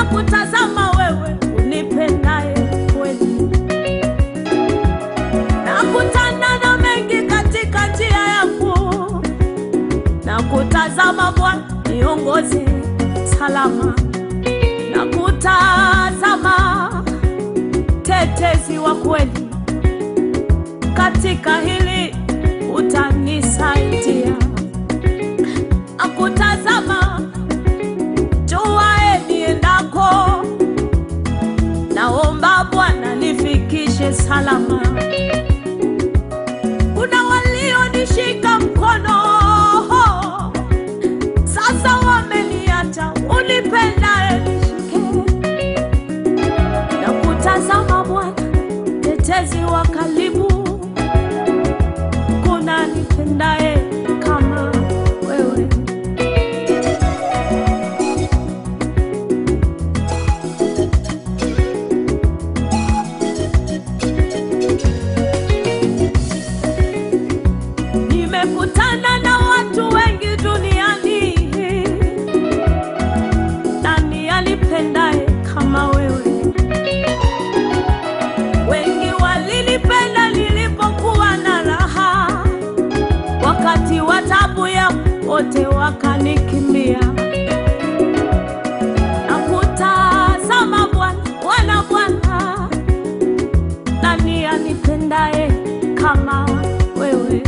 Nakutazama wewe unipendaye kweli, nakutana na mengi katika njia yangu, nakutazama Bwana niongoze salama, nakutazama tetezi wa kweli, katika hili utanisaidia. Nakutazama juae niendako, naomba Bwana nifikishe salama. Kuna walionishika mkono, sasa wameniacha, unipendaye nishike. Nakutazama Bwana, tetezi wa karibu, kuna nipendaye kama wewe. Nimekutana na watu wengi duniani, nani alipendaye kama wewe? Wengi walinipenda nilipokuwa na raha, wakati wa taabu yangu wote wakanikimbia. Nakutazama Bwana, Bwana, Bwana, nani anipendaye kama wewe?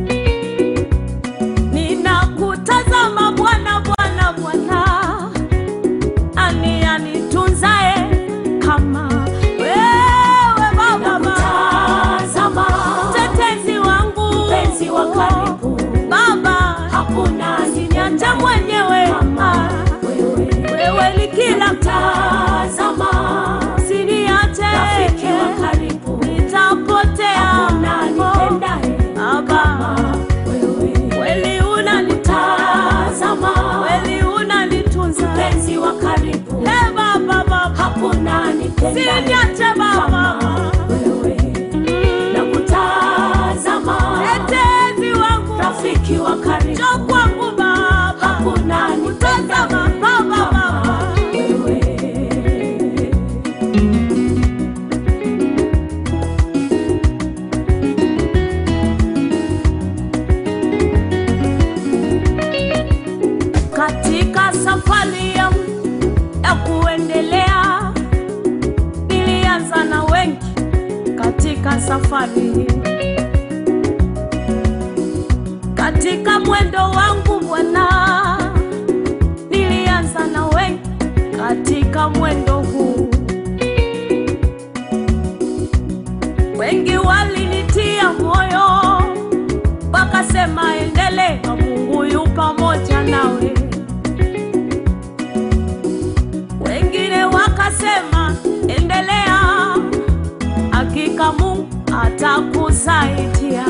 Ninakutazama Bwana, Bwana, Bwana, nani anitunzaye kama wewe Baba? Nakutazama, Mtetezi wangu, mpenzi wa karibu, Baba, hakuna usiniache mwenyewe, kama wewe. wewe ni kila Tazama, usiniache, rafiki wa karibu, nitapotea. hakuna nipendaye Baba, kama wewe. kweli unanitazama, Tazama, kweli unanitunza, mpenzi wa karibu, Hey, Baba, Baba, hakuna nipendaye usiniache Baba, kama wewe. Nakutazama, mtetezi wangu, rafiki wa karibu, njoo kwangu Baba, hakuna nipendaye tazama Baba, Baba. kama wewe. Katika safari yangu ya kuendelea, nilianza na wengi katika safari hii. Katika mwendo wangu Bwana, nilianza na wengi katika mwendo huu. Wengi walinitia moyo, wakasema endelea, Mungu yu pamoja nawe. Wengine wakasema endelea, hakika Mungu atakusaidia.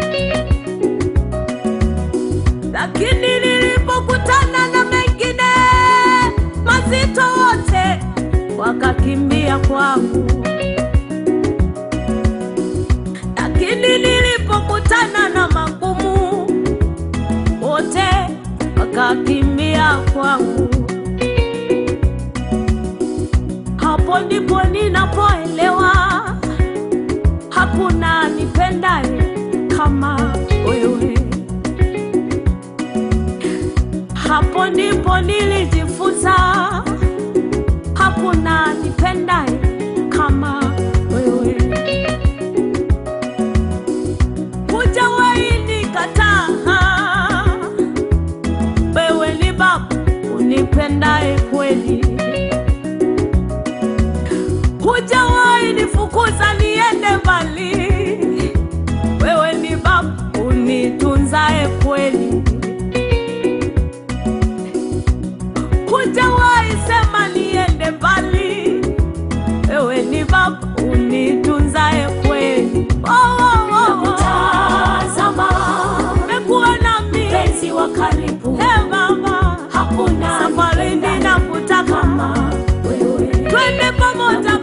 Lakini nilipokutana na mengine mazito, wote wakakimbia kwangu. Lakini nilipokutana na magumu, wote wakakimbia kwangu. Hapo ndipo ninapoelewa hakuna nipendaye kama wewe. Hapo ndipo nilijifunza hakuna nipendaye kama wewe. Hujawahi nikataa, wewe ni Baba unipendaye kweli. Hujawahi nifukuza niende mbali, wewe ni Baba unitunzaye kweli. Hujawahi sema niende mbali, wewe ni Baba unitunzaye kweli. Oh, oh, oh, oh. Nakutazama, Umekuwa nami mpenzi wa karibu, Hey, Baba, hakuna safarini nipendaye nakutaka, kama wewe. twende pamoja